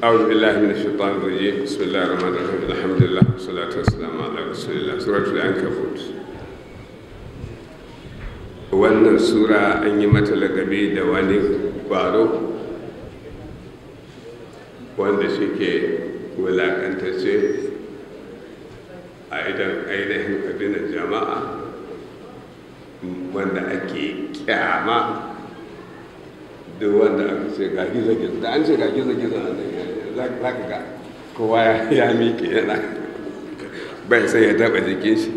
أعوذ بالله من الشيطان الرجيم بسم الله الرحمن الرحيم الحمد لله والصلاة والسلام على رسول الله سورة العنكبوت wannan sura an yi mata lagabi da wani ƙwaro wanda suke wulaƙantacce a idan ainihin abinan jama'a wanda ake kyama duk wanda aka ce ga gizo-gizo da an ce ga gizo-gizo a nan za ka ga kowa ya miƙe yana bai sai ya taɓa jikin shi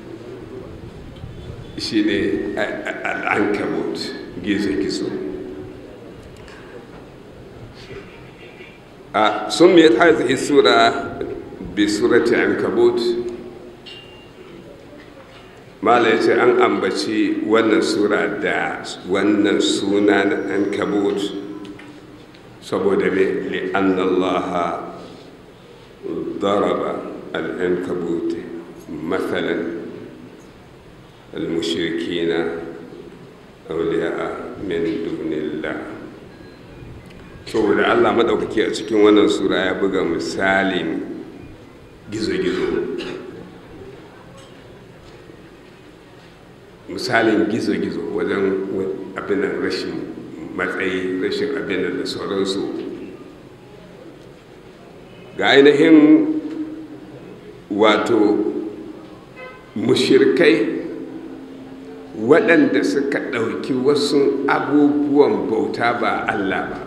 shi ne al'ankabut gizo-gizo a sun mai hazihi sura bi surati ankabut mala ya ce an ambaci wannan sura da wannan suna na ankabut saboda mai li'annallaha daraba al'ankabut matsalan المشركين أولياء من دون الله saboda Allah maɗaukaki a cikin wannan sura ya buga misalin gizo-gizo misalin gizo-gizo wajen abin rashin matsayi rashin abin da sauransu ga ainihin wato mushirkai waɗanda suka ɗauki wasu abubuwan bauta ba Allah ba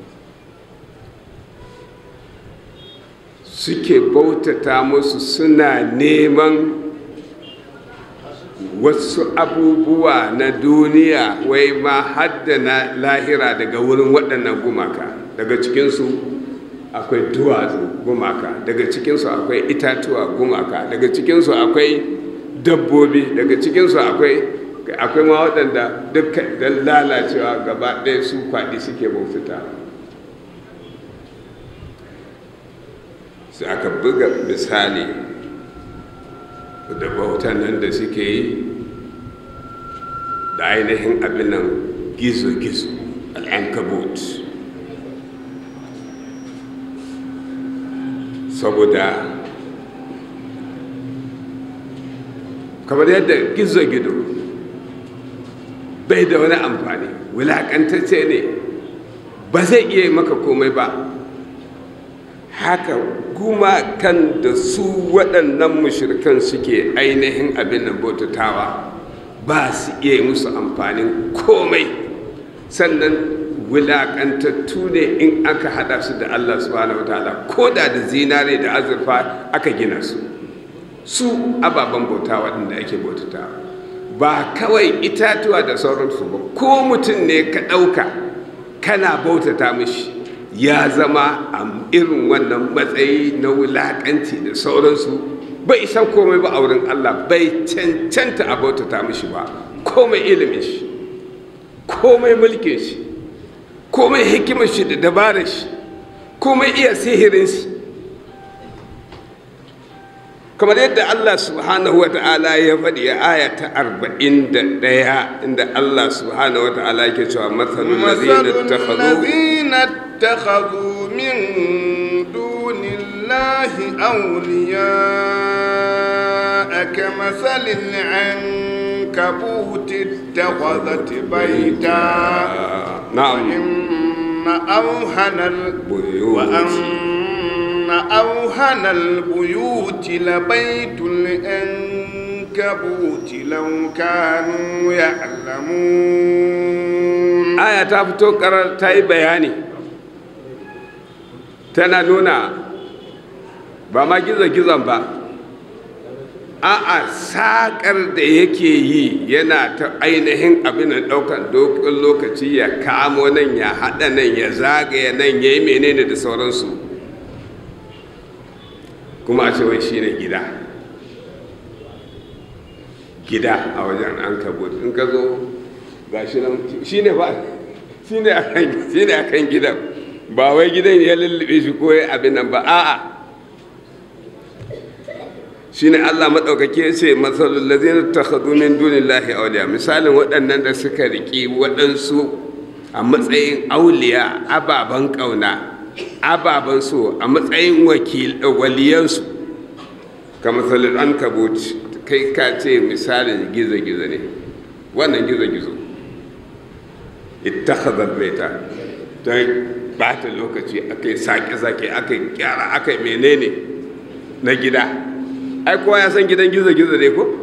suke bautata musu suna neman wasu abubuwa na duniya wai ma haddana lahira daga wurin waɗannan gumaka daga cikinsu akwai duwatsu gumaka daga cikinsu akwai itatuwa gumaka daga cikinsu akwai dabbobi daga cikinsu akwai akwai ma waɗanda duka don lalacewa gaba ɗaya su kwaɗi suke bautata sai aka buga misali da bautan nan da suke yi da ainihin abin nan gizo-gizo al'ankabut saboda kamar yadda gizo-gizo bai da wani amfani wulaƙantacce ne ba zai iya maka komai ba haka kuma kan da su waɗannan mushirikan suke ainihin abin nan bautatawa ba su iya musu amfanin komai sannan wulaƙantattu ne in aka haɗa su da allah subhanahu wa ta'ala ko da da zinare da azurfa aka gina su su ababen bauta waɗanda ake bautatawa ba kawai itatuwa da sauransu ba ko mutum ne ka ɗauka kana bautata mishi ya zama a irin wannan matsayi na wulaƙanci da sauransu bai san komai ba a wurin Allah bai cancanta a bautata mishi ba komai ilimin shi komai mulkin shi komai hikimar shi da dabarar shi komai iya sihirin shi kamar yadda Allah subhanahu wa ta'ala ya faɗi a aya ta arba'in da ɗaya inda Allah subhanahu wa ta'ala ke cewa matsalin lazina takhadhu min dunillahi awliya kamathalil ankabut ittakhadhat bayta na'am inna awhanal wa أن أوهن البيوت لبيت العنكبوت لو كانوا يعلمون آية تفتو قرار تاي بياني tana nuna ba ma gizo-gizon ba a'a saƙar da yake yi yana ta ainihin abin da ɗaukar dokin lokaci ya kamo nan ya haɗa nan ya zagaya nan ya yi menene da sauransu kuma a ce wai shi ne gida gida a wajen an kabot in ka zo ga shi nan shi ne ba shi ne a kan gidan ba wai gidan ya lullube shi ko abin nan ba a'a shi ne allah maɗaukaki ya ce matsalin lazina ta haɗu min dunillahi auliya misalin waɗannan da suka riƙi waɗansu a matsayin auliya ababen ƙauna ababen so a matsayin waliyansu ka matsalin an kabuci kai ka ce misalin gizo-gizo ne wannan gizo-gizo ita baita don bata lokaci aka yi sake-sake aka yi kyara aka yi menene na gida ai kowa ya san gidan gizo-gizo ne ko?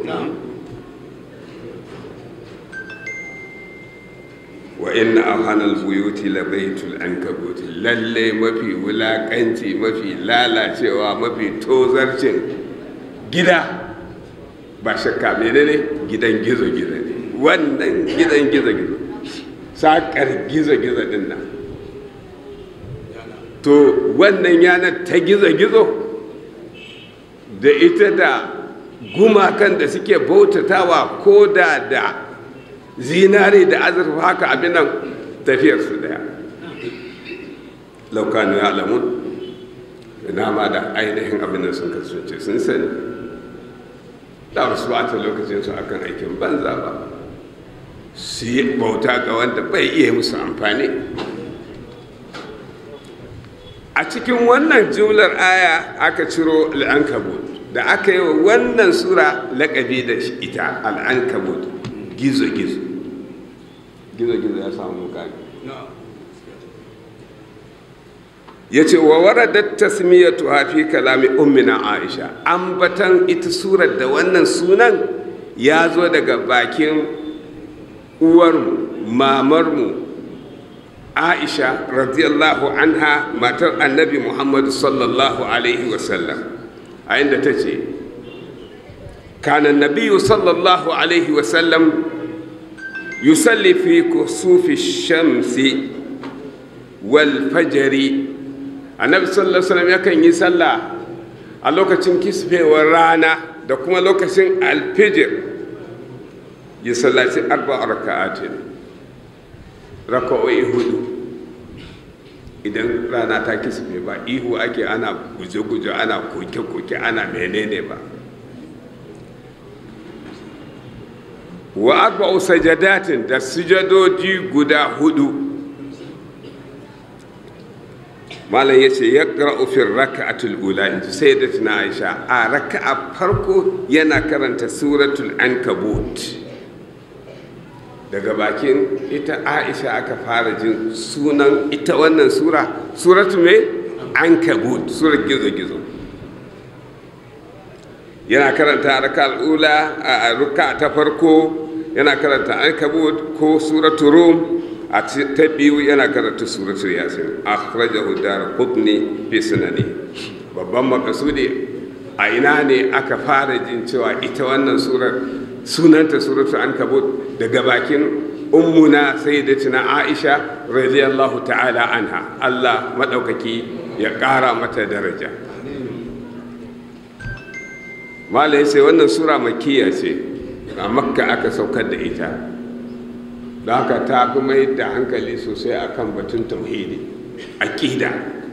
wa inna auhanal buyuti la baitul ankabuti lalle mafi wulakanci mafi lalacewa mafi tozarcin gida ba shakka menene gidan gizo-gizo ne wannan gidan gizo-gizo sakar gizo-gizo din nan to wannan yanar ta gizo-gizo da ita da gumakan da suke bautatawa ko da da zinare da azurfa haka abin nan tafiyarsu daya laukanu ya alamun ina ma da ainihin abin da sun kasance sun sani da wasu bata lokacinsu akan aikin banza ba su yi bauta ga wanda bai iya musu amfani a cikin wannan jumlar aya aka ciro al'ankabut da aka yi wa wannan sura laƙabi da ita al'ankabut gizo-gizo gizo-gizo ya samu mukami ya ce wa waradar tasmiyatu hafi kalami ummina aisha ambatan ita surar da wannan sunan ya zo daga bakin uwarmu mamarmu aisha radiyallahu anha matar annabi muhammadu sallallahu alaihi wasallam a inda ta ce كان النبي صلى الله عليه وسلم يصلي في كسوف الشمس والفجر النبي صلى الله عليه وسلم يكن يصلى a lokacin kisfewar rana da kuma lokacin alfijir ya sallaci arba raka'atin raka'o'i hudu idan rana ta kisfe ba ihu ake ana guje-guje ana koke-koke ana menene ba wa arba'u sajadatin da sujadoji guda hudu malam ya ce ya ƙara'ufin raka'atul ula in ji sai da tuna aisha a raka'a farko yana karanta suratul ankabut daga bakin ita aisha aka fara jin sunan ita wannan sura suratu mai ankabut surar gizo-gizo yana karanta raka ula a ruka ta farko yana karanta ankabut ko suratu rum a ta biyu yana karanta suratu yasin akhrajahu darqutni fi sunani babban makasudi a ina ne aka fara jin cewa ita wannan surar sunanta suratu ankabut daga bakin ummuna sayyidatina aisha radiyallahu ta'ala anha Allah madaukaki ya kara mata daraja malai sai wannan sura makiya ce a makka aka saukar da ita da haka ta fi mai da hankali sosai akan batun tauhidi aƙida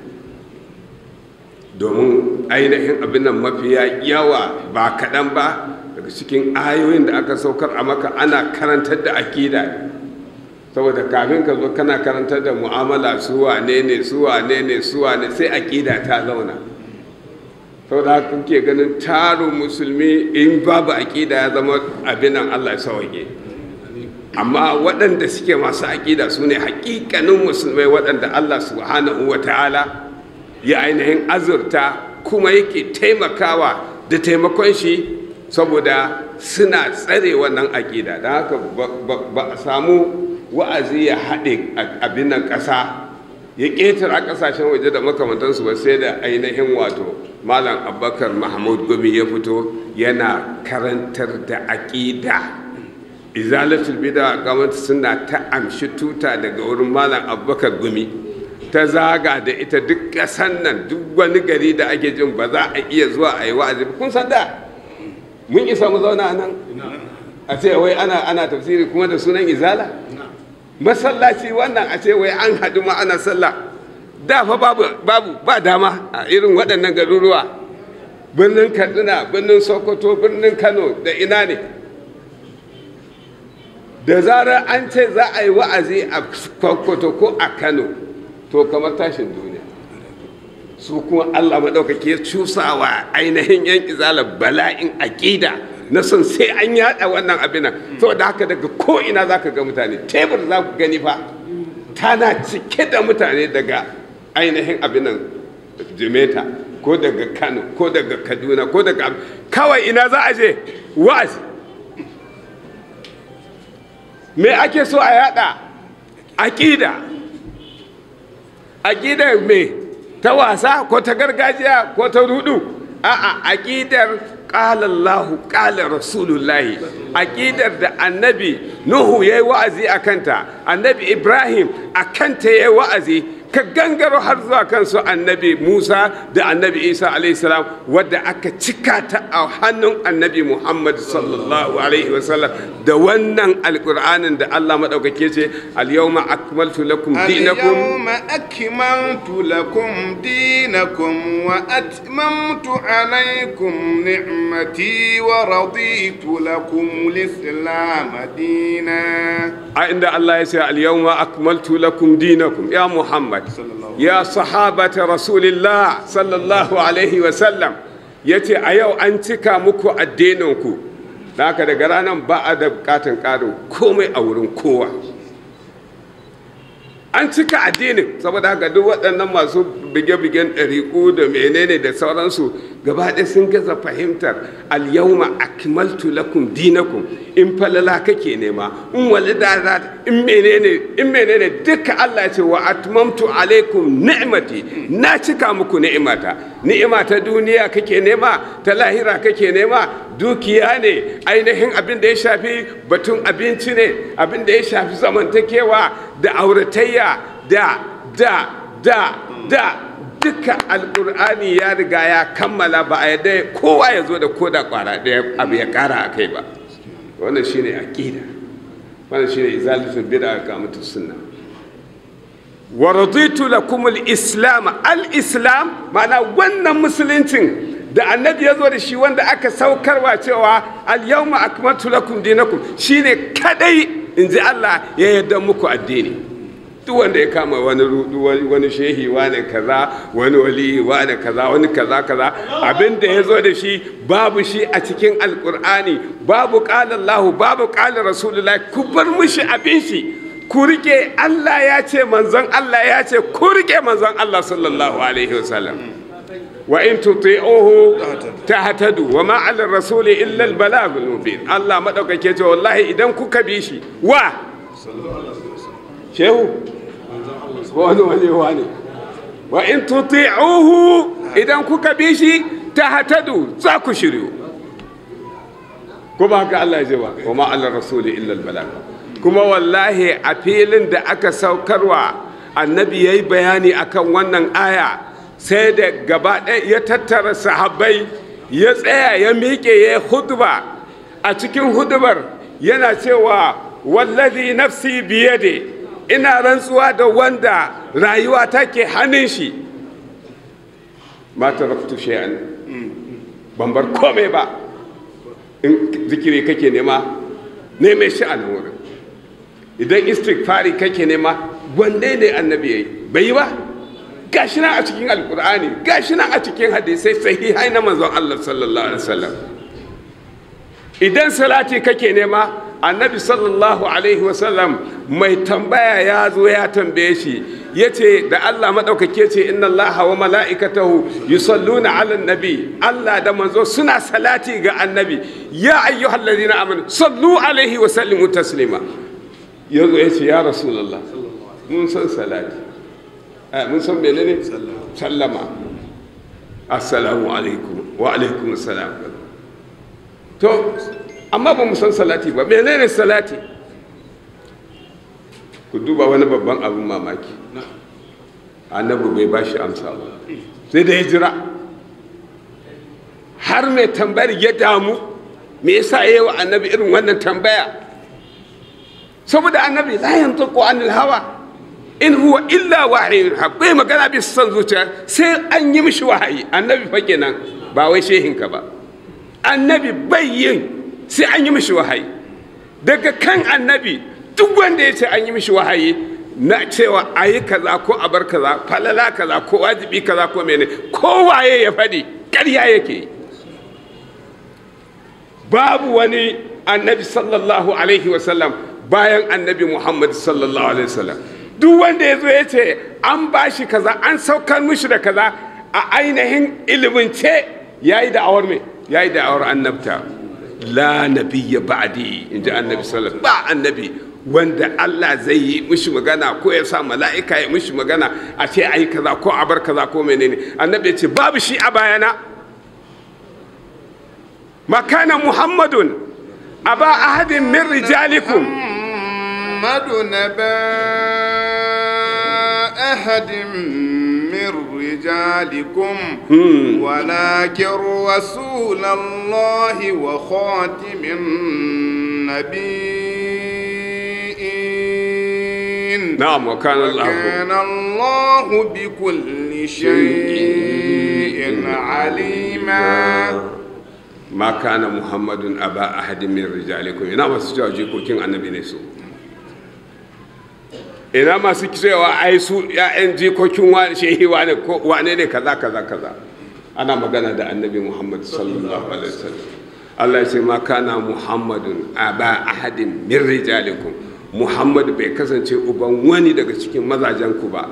domin ainihin abin nan mafiya yawa ba kaɗan ba daga cikin ayoyin da aka saukar a maka ana karantar da aƙida saboda kafin ka zo kana karantar da mu'amala su wane ne su wane ne su wane sai aƙida ta zauna saboda haka kuke ganin tarin musulmi in babu aƙida ya zama abin nan Allah ya sauke amma waɗanda suke masu aƙida su ne haƙiƙanin musulmai waɗanda Allah subhanahu wa ta'ala ya ainihin azurta kuma yake taimakawa da taimakon shi saboda suna tsare wannan aƙida don haka ba a samu wa'azi ya haɗe abin nan ƙasa ya ƙetare ƙasashen waje da makamantansu ba sai da ainihin wato malam abubakar mahmud gumi ya fito yana karantar da aƙida izalatul bida gwamnati suna ta amshi tuta daga wurin malam abubakar gumi ta zaga da ita duk ƙasan nan duk wani gari da ake jin ba za a iya zuwa a yi wa'azi kun san da mun isa mu zauna nan a ce wai ana ana tafsiri kuma da sunan izala masallaci wannan a ce wai an haɗu ma ana sallah da fa babu babu ba dama a irin waɗannan garuruwa birnin katsina birnin sokoto birnin kano da ina ne da zarar an ce za a yi wa'azi a sokoto ko a kano to kamar tashin duniya su kuma Allah maɗaukake cusawa ainihin yan izala bala'in aƙida na son sai an yaɗa wannan abin nan saboda haka daga ko ina za ka ga mutane tebur za ku gani fa tana cike da mutane daga ainihin abin nan jimeta ko daga kano ko daga kaduna ko daga kawai ina za a je wa'azi me ake so a yada aƙida aƙidar me ta wasa ko ta gargajiya ko ta rudu a'a aƙidar ƙala Allahu ƙala Rasulullahi aƙidar da annabi Nuhu ya yi wa'azi a kanta annabi Ibrahim a kanta ya yi wa'azi ka gangaro har zuwa kansu annabi Musa da annabi Isa alaihissalam wadda aka cika ta a hannun annabi Muhammad sallallahu alaihi wasallam da wannan alƙur'anin da Allah maɗaukake ce al-yawma akmaltu lakum dinakum اليوم أكملت لكم دينكم وأتممت عليكم نعمتي ورضيت لكم الإسلام دينا a inda Allah ya ce al-yawma akmaltu lakum dinakum ya Muhammad ya sahabata rasulillah sallallahu alaihi wa sallam yace a yau an cika muku addininku da haka daga ranar ba a da bukatan ƙarin komai a wurin kowa an cika addinin saboda haka duk waɗannan masu bige-bigen ɗariƙu da menene da sauransu gaba ɗaya sun gaza fahimtar al-yawma akmaltu lakum dinakum in falala kake nema in walidada in menene in menene duka Allah ya ce wa atmamtu alaikum ni'mati na cika muku ni'imata ni'ima ta duniya kake nema ta lahira kake nema dukiya ne ainihin abin da ya shafi batun abinci ne abin da ya shafi zamantakewa da auratayya da da da da duka alkur'ani ya riga ya kammala ba a yadda kowa ya zo da koda kwara ɗaya abu ya ƙara a kai ba wannan shine aqida wannan shine izalatul bid'a ga mutu sunna wa raditu lakum al-islam al-islam ma'ana wannan musuluncin da annabi ya zo da shi wanda aka saukarwa cewa al-yawma akmaltu lakum dinakum shine kadai in ji Allah ya yarda muku addini duk wanda ya kama wani rudu wani shehi wani kaza wani wali wani kaza wani kaza kaza abin da ya zo da shi babu shi a cikin alkur'ani babu qala Allah babu qala rasulullah ku bar mushi abin shi ku rike Allah ya ce manzon Allah ya ce ku rike manzon Allah sallallahu alaihi wasallam wa in tuti'uhu tahtadu wa ma 'ala rasuli illa al-balagul mubin Allah madaukake ce wallahi idan kuka bi shi wa shehu ko wani wani wani wa in tuti'uhu idan kuka bi shi tahtadu za ku shiryu ko ba haka Allah ya ce ba wa ma 'ala rasuli illa al-balag kuma wallahi a filin da aka saukarwa annabi yayi bayani akan wannan aya sai da gaba ɗaya ya tattara sahabbai ya tsaya ya miƙe ya hudba a cikin hudubar yana cewa wallazi nafsi biyade ina rantsuwa da wanda rayuwa take hannun shi ma taraktu shay'an ban bar komai ba in zikiri kake nema neme shi a nan wurin idan istighfari kake nema wanne ne annabi yayi bai yi ba gashi nan a cikin alkur'ani gashi nan a cikin hadisai sahihai na manzon Allah sallallahu alaihi wasallam idan salati kake nema annabi sallallahu alaihi wasallam mai tambaya ya zo ya tambaye shi ya ce da Allah maɗaukake ce inna Allah wa mala'ikatahu yusalluna ala nabi Allah da manzo suna salati ga annabi ya ayyuhal ladina amanu sallu alaihi wa sallimu taslima yazo ya ce ya rasulullah mun san salati mun san menene sallama assalamu alaikum wa alaikum assalam to amma ba mu san salati ba menene salati ku duba wani babban abin mamaki annabi bai ba shi amsa ba sai da ya jira har mai tambayar ya damu me yasa ya yi wa annabi irin wannan tambaya saboda annabi la yantiqu anil hawa in huwa illa wahayin bai magana bisa son zuciya sai an yi mishi wahayi annabi fa kenan ba wai shehinka ba annabi bai yin sai an yi mishi wahayi daga kan annabi duk wanda ya ce an yi mishi wahayi na cewa a yi kaza ko a bar kaza falala kaza ko wajibi kaza ko mene kowaye ya faɗi ƙarya yake yi babu wani annabi sallallahu alaihi wasallam bayan annabi muhammad sallallahu alaihi wasallam duk wanda ya zo ya ce an ba shi kaza an saukar mishi da kaza a ainihin ilimince ya yi da'awar me ya yi da'awar annabta la nabiyya ba'di in ji annabi sallallahu ba annabi wanda Allah zai yi mishi magana ko ya sa mala'ika ya mishi magana a ce ayi kaza ko a bar kaza ko menene annabi ya ce babu shi a bayana makana muhammadun aba ahadin min rijalikum محمد نبا أحد من رجالكم ولكن رسول الله وخاتم النبيين نعم وكان الله وكان الله بكل شيء عليما ma kana muhammadun aba ahadin min rijalikum ina masu cewa jikokin annabi ne su ina masu cewa ai su ya'yan jikokin wani shehi wane ko wane ne kaza kaza kaza ana magana da annabi muhammad sallallahu alaihi wasallam Allah ya ce ma kana muhammadun aba ahadin min rijalikum muhammad bai kasance uban wani daga cikin mazajen ku ba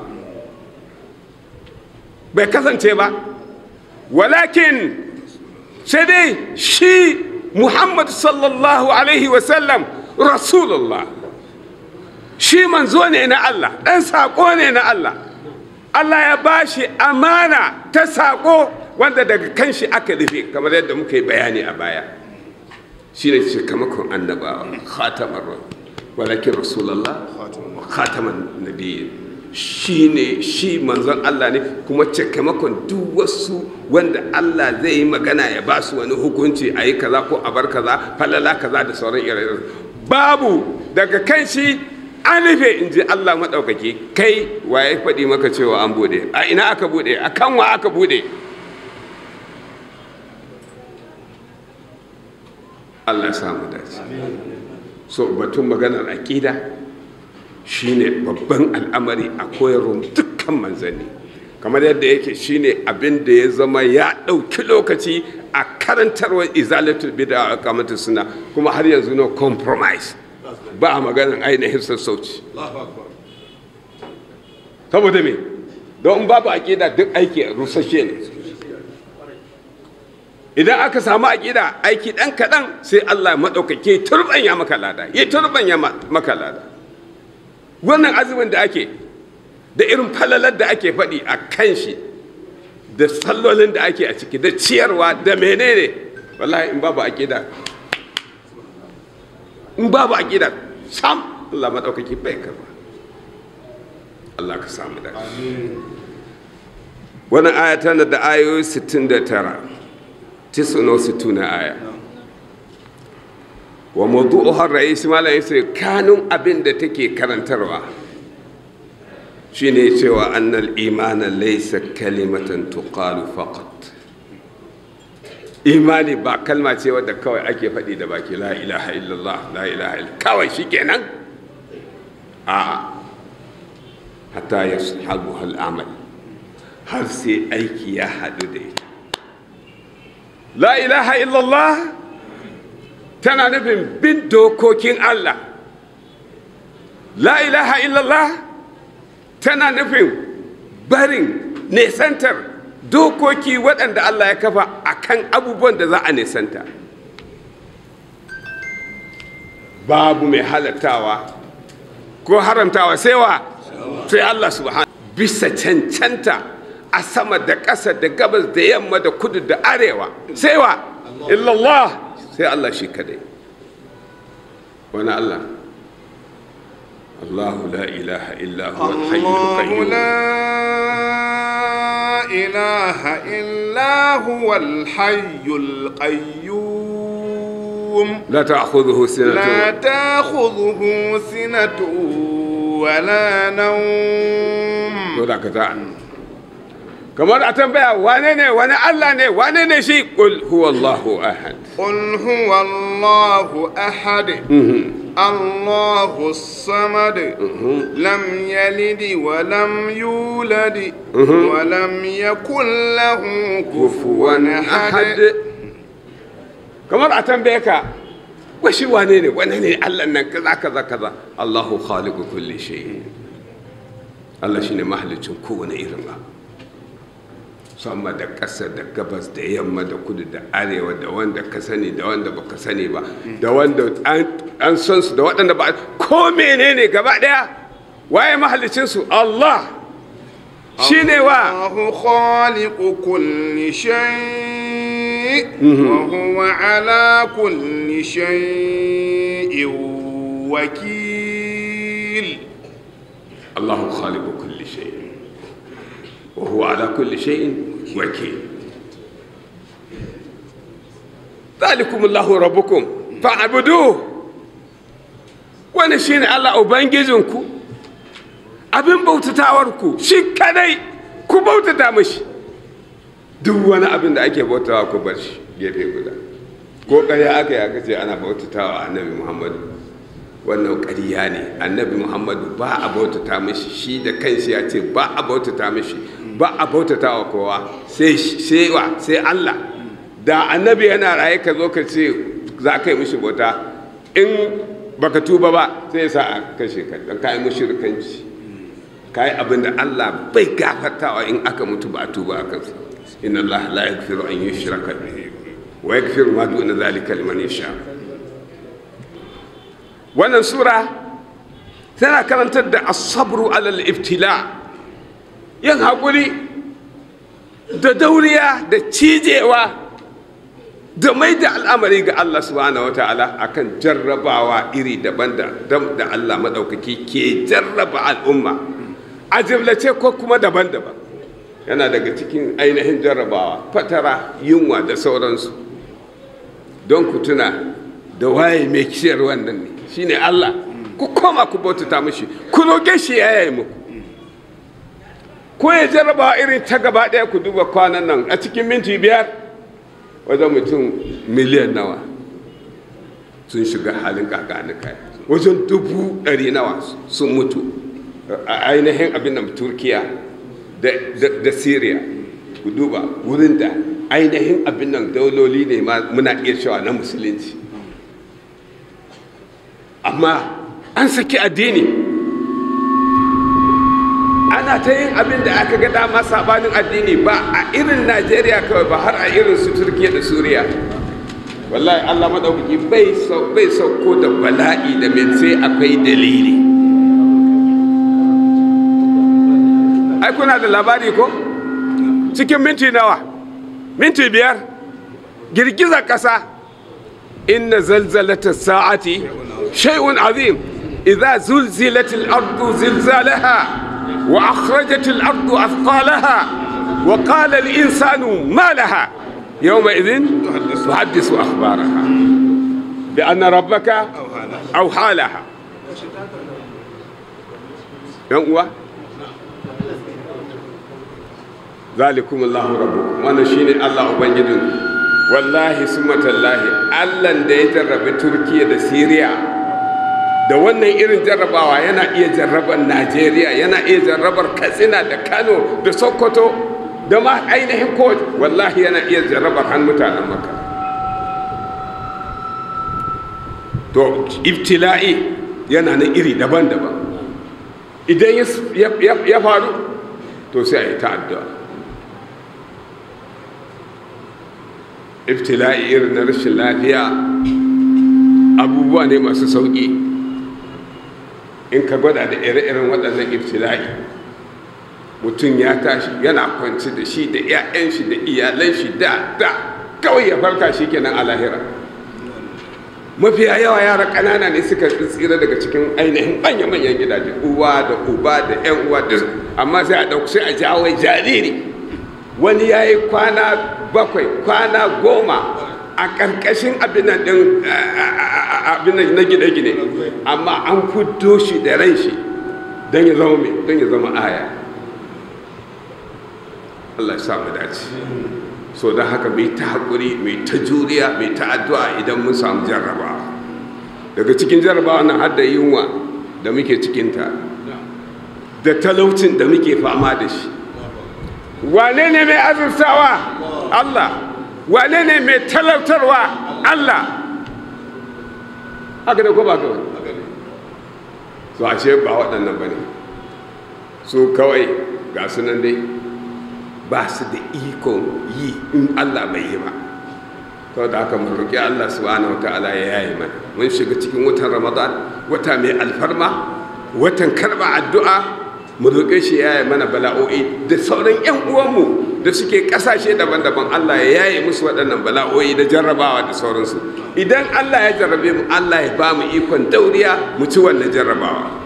bai kasance ba walakin sai dai shi muhammad sallallahu alaihi wasallam rasulullah shi manzo ne na allah ɗan saƙo ne na allah allah ya ba shi amana ta saƙo wanda daga kan shi aka rufe kamar yadda muka yi bayani a baya shi ne cikamakon annabawa khatamar walakin rasulallah khataman nabiyyin shi ne shi manzon Allah ne kuma cikamakon duk wasu wanda Allah zai yi magana ya ba su wani hukunci a yi kaza ko a bar kaza falala kaza da sauran ire babu daga kan shi an rufe in ji Allah maɗaukaki kai waye faɗi maka cewa an bude a ina aka bude a kan wa aka bude Allah samu dace so batun maganar aƙida shine babban al'amari a koyarwar dukkan manzanni kamar yadda yake shine abin da ya zama ya ɗauki lokaci a karantarwar izalatul bida a kamata suna kuma har yanzu no compromise ba a maganar ainihin sassauci saboda me don babu aƙida duk aiki rusashe ne idan aka samu aƙida aiki ɗan kaɗan sai allah maɗaukake turɓanya maka lada ya turɓanya maka lada wannan azumin da ake da irin falalar da ake faɗi a kan shi da sallolin da ake a ciki da ciyarwa da menene wallahi in babu aƙida in babu aƙida sam Allah maɗaukaki bai karba Allah ka samu da wannan aya tana da ayoyi 69 tisano sittuna aya wa mawdu'uha rais malam yace kanun abin da take karantarwa shine cewa annal imana laysa kalimatan tuqalu faqat imani ba kalma ce wadda kawai ake faɗi da baki la ilaha illallah la ilaha illallah kawai shikenan a hatta yashabu hal amal har sai aiki ya haɗu da ita la ilaha illallah tana nufin bin dokokin Allah la ilaha illallah tana nufin barin nesantar dokoki waɗanda Allah ya kafa a kan abubuwan da za a nesanta babu mai halattawa ko haramtawa sai wa sai Allah subhanahu bisa cancanta a sama da ƙasa da gabas da yamma da kudu da arewa sai wa illallah sai Allah shi kadai wani Allah Allahu la ilaha illa huwa al-hayyul qayyum لا إله إلا هو الحي القيوم لا تأخذه سنة لا تأخذه سنة ولا نوم ولا كتاع kamar a tambaya wane ne wani Allah ne wane ne shi qul huwallahu ahad قل هو الله أحد الله الصمد لم يلد ولم يولد ولم يكن له كفوا أحد kamar a tambaye ka wa shi wane ne wane ne Allah nan kaza kaza kaza Allahu khaliqu kulli shay Allah shine mahalicin kowane irin abu sama da ƙasa da gabas da yamma da kudu da arewa da wanda ka sani da wanda baka sani ba da wanda an san su da waɗanda ba ko menene gaba ɗaya waye mahalicin su Allah shine wa الله خالق كل شيء وهو على كل شيء وكيل الله خالق كل شيء وهو على كل شيء وكيل ذلكم الله ربكم فاعبدوه wani shine Allah ubangijinku abin bautatawarku shi kadai ku bautata mashi duk wani abin da ake bautawa ku bar shi gefe guda ko ƙarya aka yi aka ce ana bautatawa annabi muhammadu wannan ƙarya ne annabi muhammadu ba a bautata mashi shi da kanshi ya ce ba a bautata mashi ba a bautata wa kowa sai wa sai allah da annabi yana raye ka zo ka ce za ka yi mishi bauta in baka tuba ba sai ya sa a kashe ka don ka yi mushrikanci ka yi abin da allah bai gafartawa in aka mutu ba a tuba a kansa inna allah la yaghfiru an yushraka bihi wa yaghfiru ma duna zalika liman yasha wannan sura tana karantar da asabru alal iftila yin haƙuri da dauriya da cijewa da mai da al'amari ga Allah subhanahu wa ta'ala akan jarrabawa iri daban da da Allah maɗaukaki ke jarraba al'umma a jimlace ko kuma daban-daban yana daga cikin ainihin jarrabawa fatara yunwa da sauransu don ku tuna da waye mai kishiyar wannan ne shine Allah ku koma ku bautata mishi ku roƙe shi ya yi muku ko ya jarraba irin ta gaba ɗaya ku duba kwanan nan a cikin minti biyar wajen mutum miliyan nawa sun shiga halin kakanika wajen dubu ɗari nawa sun mutu a ainihin abin da turkiya da syria ku duba wurin da ainihin abin nan dauloli ne muna iya cewa na musulunci amma an saki addini ana ta yin abin da aka ga dama sabanin addini ba a irin najeriya kawai ba har a irin su turkiya da suriya wallahi allah maɗaukaki bai sauko da bala'i da mai sai akwai dalili ai kuna da labari ko cikin minti nawa minti biyar girgizar ƙasa inna zalzalata sa'ati shay'un azim idza zulzilat al-ardu zilzalaha وأخرجت الأرض أثقالها وقال الإنسان ما لها يومئذ تحدث أخبارها بأن ربك أوحى لها ينقوى ذلكم الله ربكم وانا شيني الله أبنجدون والله سمة الله ألا ديتر بتركيا دا سيريا da wannan irin jarrabawa yana iya jarrabar najeriya yana iya jarrabar katsina da kano da sokoto da ma ainihin ko wallahi yana iya jarrabar han mutanen maka to ibtila'i yana na iri daban-daban idan ya faru to sai a yi ta'addu'a ibtila'i irin na rashin lafiya abubuwa ne masu sauƙi in ka gwada da ire-iren waɗannan ibtila'i mutum ya tashi yana kwanci da shi da 'ya'yan shi da iyalan shi da da kawai ya farka shi kenan a lahira mafiya yawa yara ƙanana ne suka tsira daga cikin ainihin manya-manyan gidaje uwa da uba da 'yan uwa da amma sai a ɗauki sai a jawo jariri wani ya yi kwana bakwai kwana goma a ƙarƙashin abinan ɗin abinan na gine-gine amma an fito shi da ran shi don ya zama mai don ya zama aya Allah ya sa mu dace so don haka mai ta haƙuri mai ta juriya mai ta addu'a idan mun samu jarrabawa daga cikin jarrabawa nan har da yunwa da muke cikinta da talaucin da muke fama da shi wane ne mai azurtawa Allah wane ne mai talautarwa Allah haka da ko ba kawai so ashe ba waɗannan ba ne su kawai ga sunan dai ba su da ikon yi in Allah bai yi ba to da haka mu roƙi Allah subhanahu wataala ya yayi mana mun shiga cikin watan Ramadan wata mai alfarma watan karba addu'a mu roƙe shi ya yayi mana bala'o'i da sauran ƴan uwanmu da suke ƙasashe daban-daban Allah ya yaye musu waɗannan bala'o'i da jarrabawa da sauransu idan Allah ya jarrabe mu Allah ya ba mu ikon dauriya mu ci wannan jarrabawa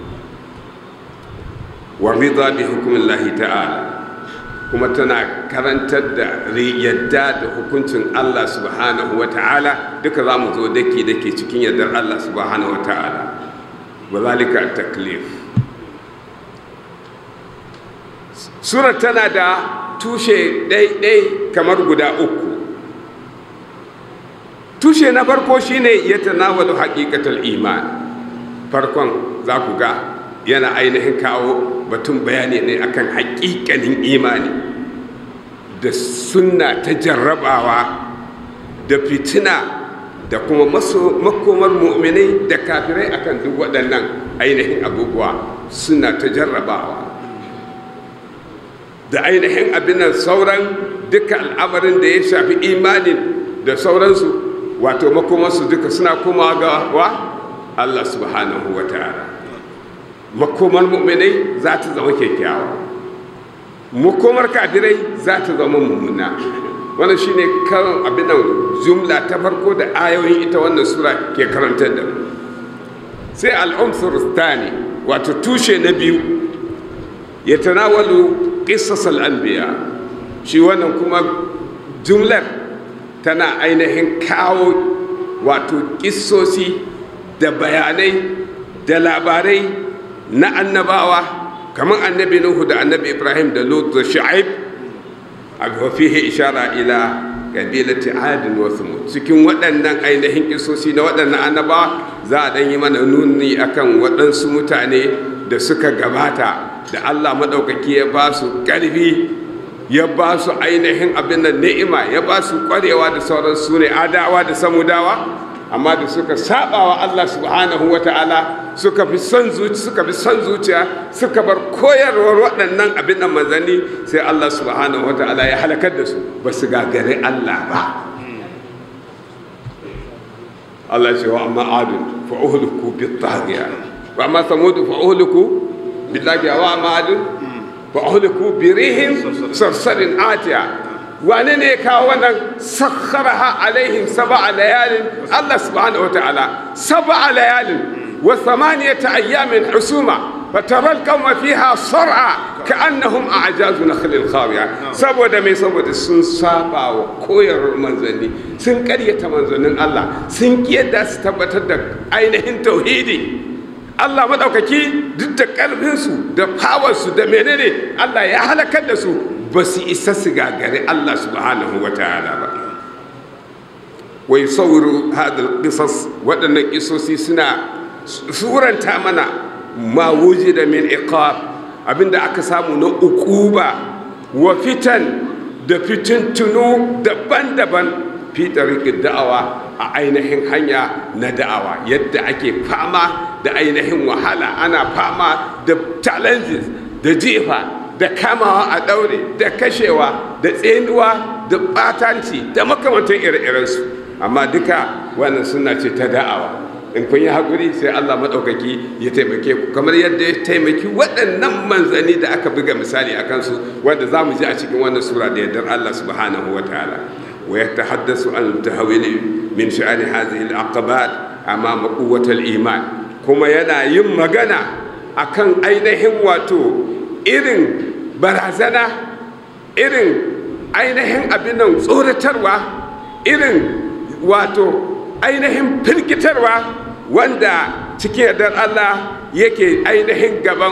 wa ridha bi hukmillahi ta'ala kuma tana karantar da yadda da hukuncin Allah subhanahu wa ta'ala duka za mu zo dake dake cikin yardar Allah subhanahu wa ta'ala wa zalika taklif sura tana da tushe ɗaiɗai kamar guda uku tushe na farko shine ya tanawalu haƙiƙatar iman farkon za ku ga yana ainihin kawo batun bayani ne akan haƙiƙanin imani da sunna ta jarrabawa da fitina da kuma makomar mu'minai da kafirai akan duk waɗannan ainihin abubuwa suna ta jarrabawa da ainihin abin nan sauran duka al'amarin da ya shafi imanin da sauransu wato makomarsu duka suna komawa ga wa Allah subhanahu wa ta'ala makomar mu'minai za ta zama kyakkyawa makomar kafirai za ta zama mummuna wannan shine karin abin nan jumla ta farko da ayoyin ita wannan sura ke karantar da mu sai al'umsur thani wato tushe na biyu ya tanawalu qissas al-anbiya shi wannan kuma jumlar tana ainihin kawo wato kissosi da bayanai da labarai na annabawa kamar annabi nuhu da annabi ibrahim da lut da shu'aib a fihi ishara ila kabilati adin wa thumud cikin waɗannan ainihin kisosi na waɗannan annabawa za a ɗan yi mana nuni akan waɗansu mutane da suka gabata da allah maɗaukaki ya ba su ƙarfi ya ba su ainihin abin da ni'ima ya ba su ƙwarewa da sauran su ne adawa da samudawa amma da suka saba wa Allah subhanahu wa ta'ala suka fi son zuciya suka fi son zuciya suka bar koyarwar waɗannan abin da manzanni sai Allah subhanahu wa ta'ala ya halakar da su ba su gagare Allah ba Allah ce wa amma adun fa uhliku bi taghiya wa amma samud fa uhliku bi taghiya wa amma adun fa uhliku bi rihin sarsarin atiya wane ne ya kawo wannan sakharaha alaihim sab'a layalin Allah subhanahu wataala sab'a layalin wa thamaniyata ayyamin husuma فترى القوم فيها صرعى كأنهم أعجاز نخل خاوية saboda mai saboda sun saba wa koyarwar manzanni sun karyata manzannin Allah sun kiyarda su tabbatar da ainihin tauhidi Allah maɗaukaki duk da ƙarfinsu da fawarsu da menene Allah ya halakar da su ba su isa su gagari Allah subhanahu wa ta'ala ba wai sauru hadal qisas waɗannan kisosi suna suranta mana ma da min iqab abinda aka samu na ukuba wa fitan da fitintunu daban-daban fi tariqid da'awa a ainihin hanya na da'awa yadda ake fama da ainihin wahala ana fama da challenges da jefa da kamawa a ɗaure da kashewa da tsenuwa da ɓatanci da makamantan ire-irensu amma duka wannan suna ce ta da'awa in kun yi haƙuri sai Allah maɗaukaki ya taimake ku kamar yadda ya taimaki waɗannan manzanni da aka buga misali a kansu wanda za mu ji a cikin wannan sura da yardar Allah subhanahu wa ta'ala wa ya tahaddasu an tahawili min sha'ani hadhihi al-aqabat amama quwwatal iman kuma yana yin magana akan ainihin wato irin barazana irin ainihin abin nan tsoratarwa irin wato ainihin firgitarwa wanda cikin yardar Allah yake ainihin gaban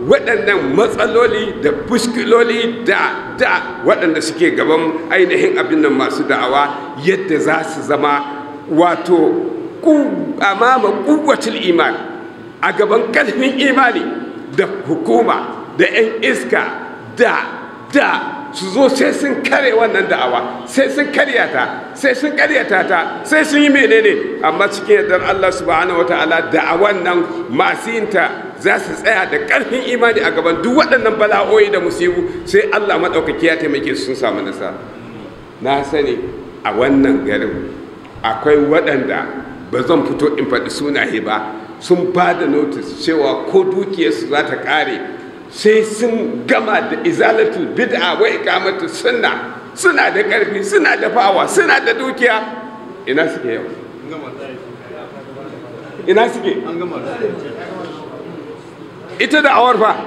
waɗannan matsaloli da fuskiloli da da waɗanda suke gaban ainihin abin nan masu da'awa yadda za su zama wato amama kuwacin iman a gaban ƙarfin imani da hukuma da 'yan iska da da su zo sai sun kare wannan da'awa sai sun karya ta sai sun karyata ta sai sun yi menene amma cikin yardar Allah subhanahu wataala da'awan nan masu yin ta za su tsaya da ƙarfin imani a gaban duk waɗannan bala'o'i da musibu sai Allah maɗaukaki ya taimake su sun samu nasara na sani a wannan garin akwai waɗanda ba zan fito in faɗi sunaye ba sun ba da notis cewa ko dukiyarsu za ta ƙare sai sun gama da izalatul bid'a wa iqamatu sunna suna da ƙarfi suna da fawa suna da dukiya ina suke yau ina suke ita da awar fa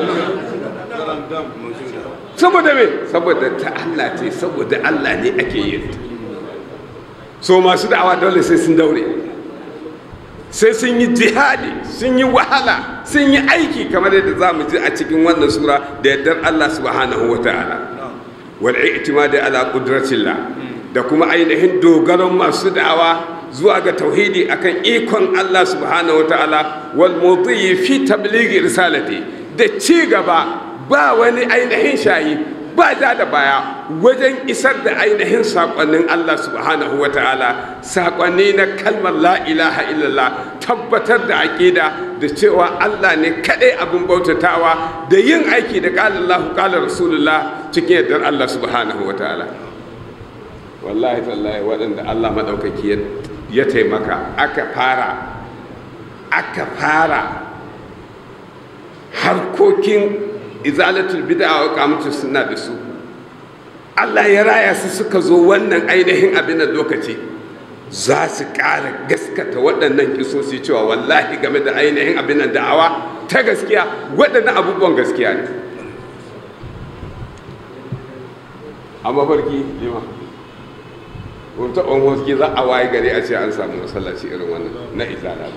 saboda me saboda ta Allah ce saboda Allah ne ake yin so masu da'awa dole sai sun daure sai sun yi jihadi sun yi wahala sun yi aiki kamar yadda za mu ji a cikin wannan sura da yardar Allah subhanahu wa ta'ala wal i'timadi ala qudratillah da kuma ainihin dogaron masu da'awa zuwa ga tauhidi akan ikon Allah subhanahu wa ta'ala wal mudhi fi tablighi risalati da ci gaba ba wani ainihin shayi ba ja da baya wajen isar da ainihin saƙonnin Allah subhanahu wa ta'ala saƙonni na kalmar la ilaha illallah tabbatar da aƙida da cewa Allah ne kaɗai abin bautatawa da yin aiki da ƙalar Allah ƙalar Rasulullah cikin yardar Allah subhanahu wa ta'ala wallahi tallahi waɗanda Allah maɗaukaki ya taimaka aka fara aka fara harkokin izalatul bid'a wa kamatu suna da su Allah ya raya su suka zo wannan ainihin abin da lokaci za su ƙara gaskata waɗannan kisosi cewa wallahi game da ainihin abin da da'awa ta gaskiya waɗannan abubuwan gaskiya ne a mafarki lima wata ɓan za a waye gari a ce an samu masallaci irin wannan na izala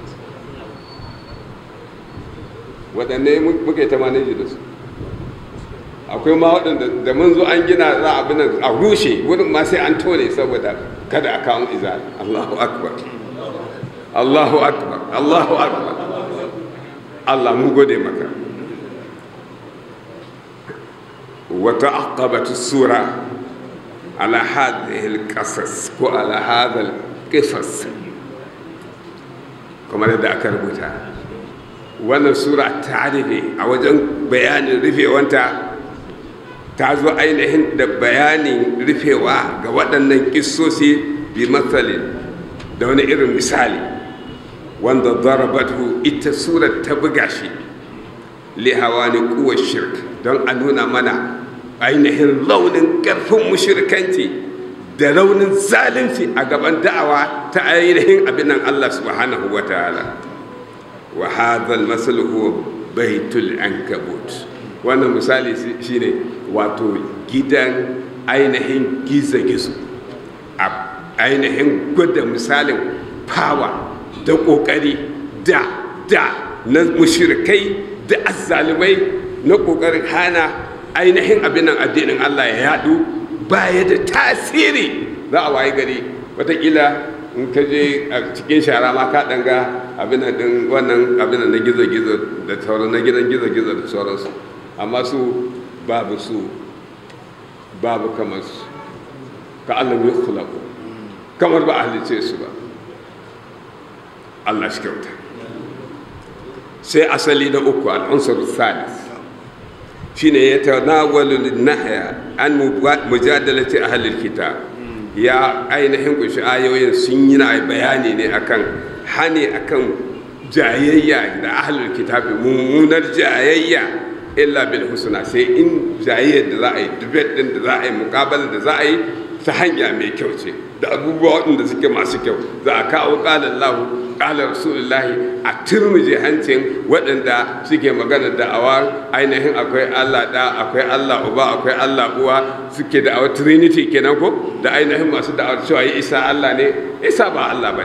waɗanne muke ta maneji da su akwai ma waɗanda da mun zo an gina za a binan a rushe wurin ma sai an tone saboda kada a kawo izali Allahu akbar Allahu akbar Allahu akbar Allah mu gode maka wata aqabatu sura ala hadhihi alqasas ko ala hadha alqisas kamar da aka rubuta wannan sura ta rufe a wajen bayanin rufewanta ta zo ainihin da bayanin rufewa ga waɗannan ƙisosi bi matsalin da wani irin misali wanda zarabatu ita surar ta buga shi lihawa ne kuwa shirk don a nuna mana ainihin launin ƙarfin mushirkanci da raunin zalunci a gaban da'awa ta ainihin abinan Allah subhanahu wa ta'ala wa hadha al-masal huwa baitul ankabut wannan misali shine wato gidan ainihin gizo-gizo a ainihin gwada misalin fawa da kokari da da na mushrikai da azzalumai na kokarin hana ainihin abin nan addinin Allah ya yadu baya da tasiri za a waye gari watakila in ka je a cikin shara ma ka danga abin din wannan abin na gizo-gizo da sauran na gidan gizo-gizo da sauransu amma su babu su babu kamar su ka Allah ya khulaku kamar ba a halice su ba Allah shi kyauta sai asali na uku al'unsur salis shine ya tanawalu nahya an mujadalati ahlil kitab ya ainihin kunshi ayoyin sun yi na bayani ne akan hani akan jayayya da ahlul kitabi mummunar jayayya illa bil husna sai in jayayyar da za a yi debate din da za a yi muqabala da za a yi ta hanya mai kyau ce da abubuwa waɗanda suke masu kyau za a kawo ƙalar lahu ƙalar rasulullahi a turmuje hancin waɗanda suke magana da awa ainihin akwai allah ɗa akwai allah uba akwai allah uwa suke da awa trinity kenan ko da ainihin masu da'awar cewa yi isa allah ne isa ba allah ba ne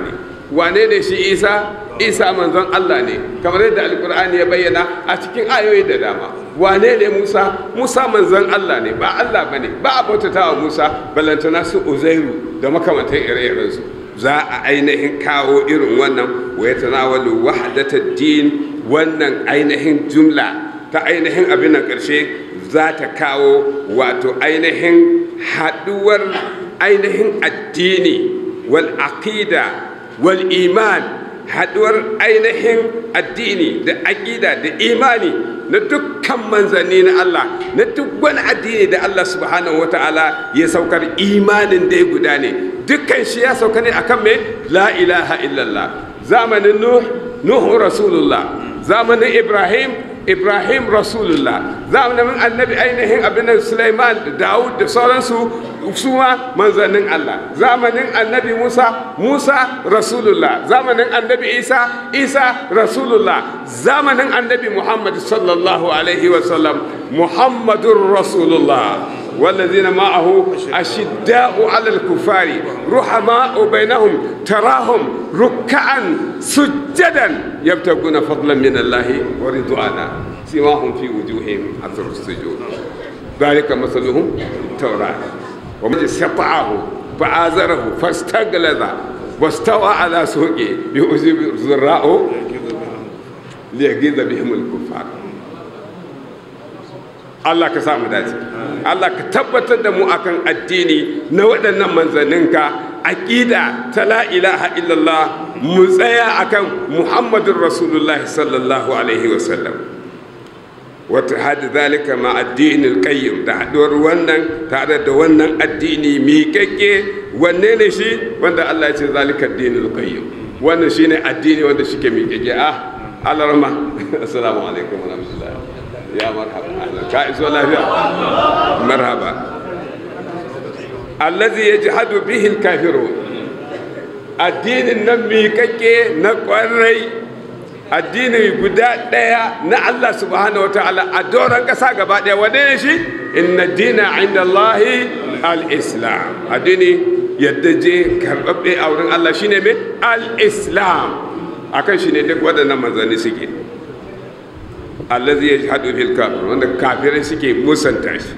wane ne shi isa isa manzon allah ne kamar yadda alkur'ani ya bayyana a cikin ayoyi da dama wane ne musa musa manzon allah ne ba allah ba ne ba a bautata wa musa balantana su uzairu da makamantan ire-irensu za a ainihin kawo irin wannan wa ya tanawalu wahdatar din wannan ainihin jumla ta ainihin abin nan ƙarshe za ta kawo wato ainihin haɗuwar ainihin addini wal aqida wal iman haɗuwar ainihin addini da aƙida da imani na dukkan manzanni na Allah na duk wani addini da Allah subhanahu wa ta'ala ya saukar imanin da ya guda ne dukkan shi ya sauka ne akan mai la ilaha illallah zamanin nuh nuhu rasulullah zamanin ibrahim ibrahim rasulullah zamanin annabi ainihin abin sulaiman da dawud da sauransu su ma manzannin allah zamanin annabi musa musa rasulullah zamanin annabi isa isa rasulullah zamanin annabi muhammad sallallahu alaihi wasallam muhammadun rasulullah والذين معه أشداء على الكفار رحماء بينهم تراهم ركعا سجدا يبتغون فضلا من الله ورضوانا سواهم في وجوههم أثر السجود ذلك مثلهم التوراة ومن استطاعه فآزره فاستغلظ واستوى على سوقه يؤذي الزراء ليغيظ بهم الكفار Allah ka samu dace Allah ka tabbatar da mu akan addini na waɗannan manzanninka aqida ta la ilaha illallah mu tsaya akan muhammadun rasulullah sallallahu alaihi wasallam wata hada zalika ma addinin qayyim da haɗuwar wannan tare da wannan addini miƙaƙƙe wanne ne shi wanda Allah ya ce zalika addinin qayyim wannan shine addini wanda shike miƙaƙƙe ah Allah rahma assalamu alaikum wa rahmatullahi ya marhaba ka iso lafiya marhaba allazi yajhadu bihi alkafirun addinin nan miƙaƙƙe na ƙwarai addini guda ɗaya na Allah subhanahu wa ta'ala a doron ƙasa gaba ɗaya wane ne shi inna dina inda Allahi al-islam addini yadda je karɓaɓɓe a wurin Allah shine mai al-islam akan shi ne duk waɗannan manzanni suke allazi yajhadu fil kafir wanda kafirai suke musanta shi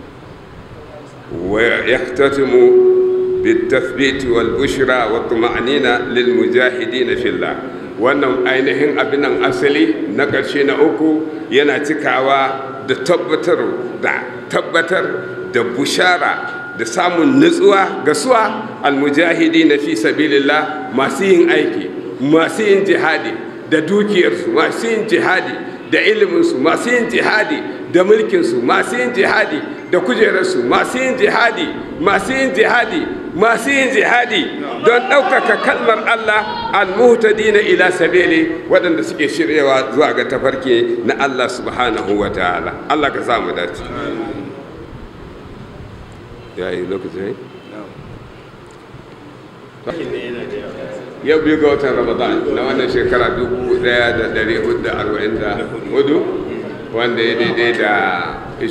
wa yahtatimu بالتثبيت والبشرى والطمأنينة للمجاهدين في الله wannan ainihin abin nan asali na ƙarshe na uku yana cikawa da tabbatar da tabbatar da bushara da samun nutsuwa ga suwa almujahidi na fi sabilillah masu yin aiki masu yin jihadi da dukiyarsu masu yin jihadi da iliminsu masu yin jihadi da mulkinsu masu yin jihadi da kujerarsu masu yin jihadi masu yin jihadi masu yin jihadi don ɗaukaka kalmar Allah almuhtadi na ila sabili waɗanda suke shiryawa zuwa ga tafarki na Allah subhanahu wa ta'ala Allah ka samu dace ya yi lokaci yau biyu ga watan ramadan na wannan shekara 1444 wanda ya daidai da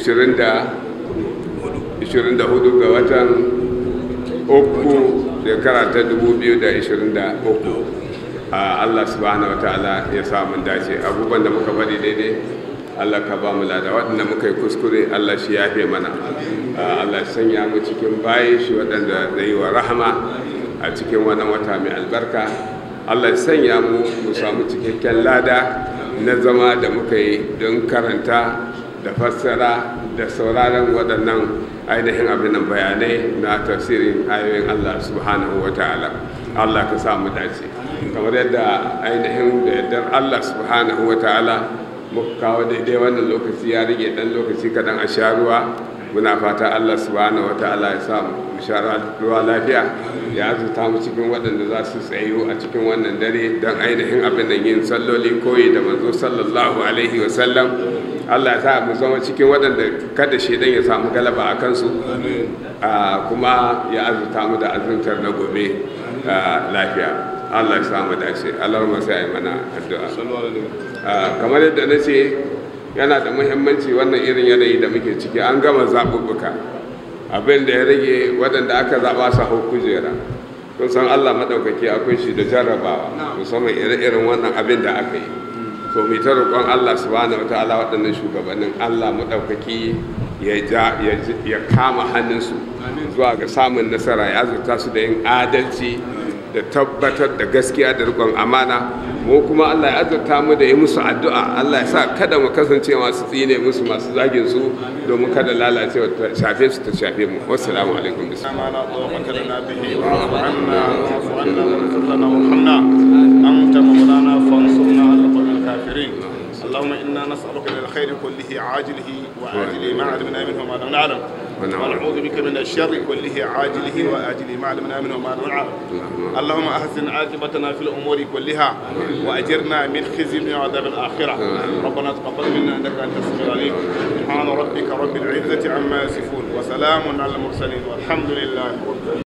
24 ga watan uku shekara ta 2023 a Allah subhanahu wataala ya samun dace abubuwan da muka faɗi daidai Allah ka ba mu lada waɗanda muka yi kuskure Allah shi ya fi mana Allah sanya mu cikin bayi shi waɗanda zai wa rahama a cikin wannan wata mai albarka Allah sanya mu mu samu cikakken lada na zama da muka yi don karanta da fassara da sauraron waɗannan ainihin abin nan bayanai na tafsirin ayoyin Allah subhanahu wa ta'ala Allah ka sa mu dace kamar yadda ainihin da yardar Allah subhanahu wa ta'ala muka kawo daidai wannan lokaci ya rage dan lokaci kadan a sha ruwa muna fata Allah subhanahu wa ta'ala ya sa mu sha ruwa lafiya ya azuta mu cikin waɗanda za su tsayo a cikin wannan dare don ainihin abin da yin salloli koyi da manzo sallallahu alaihi wa sallam Allah ya sa mu zama cikin waɗanda kada shaidan ya samu galaba a kansu kuma ya azurta mu da azurtar na gobe lafiya Allah ya sa mu dace Allah ma sai mana addu'a kamar yadda na ce yana da muhimmanci wannan irin yanayi da muke ciki an gama zaɓuɓɓuka abin da ya rage waɗanda aka zaɓa su hau kujera kun san Allah maɗaukaki akwai shi da jarrabawa musamman ire-iren wannan abin da aka yi to mai ta roƙon Allah subhanahu wataala waɗannan shugabannin Allah maɗaukaki ya ja ya kama hannunsu zuwa ga samun nasara ya azurta su da yin adalci da tabbatar da gaskiya da riƙon amana mu kuma Allah ya azurta mu da yi musu addu'a Allah ya sa kada mu kasance masu tsine musu masu zagin su domin kada lalacewa ta shafe su ta shafe mu wassalamu alaikum ما لا طاقة لنا به واعف عنا واعف عنا واغفر لنا وارحمنا أنت مولانا فانصرنا على القوم الكافرين اللهم إنا نسألك من الخير كله عاجله وآجله ما علمنا منه وما لم نعلم ونعوذ بك من الشر كله عاجله وآجله ما علمنا منه وما لم نعلم اللهم أحسن عاقبتنا في الأمور كلها وأجرنا من خزي وعذاب الآخرة ربنا تقبل منا إنك أنت السميع العليم سبحان ربك رب العزة عما يصفون وسلام على المرسلين والحمد لله رب العالمين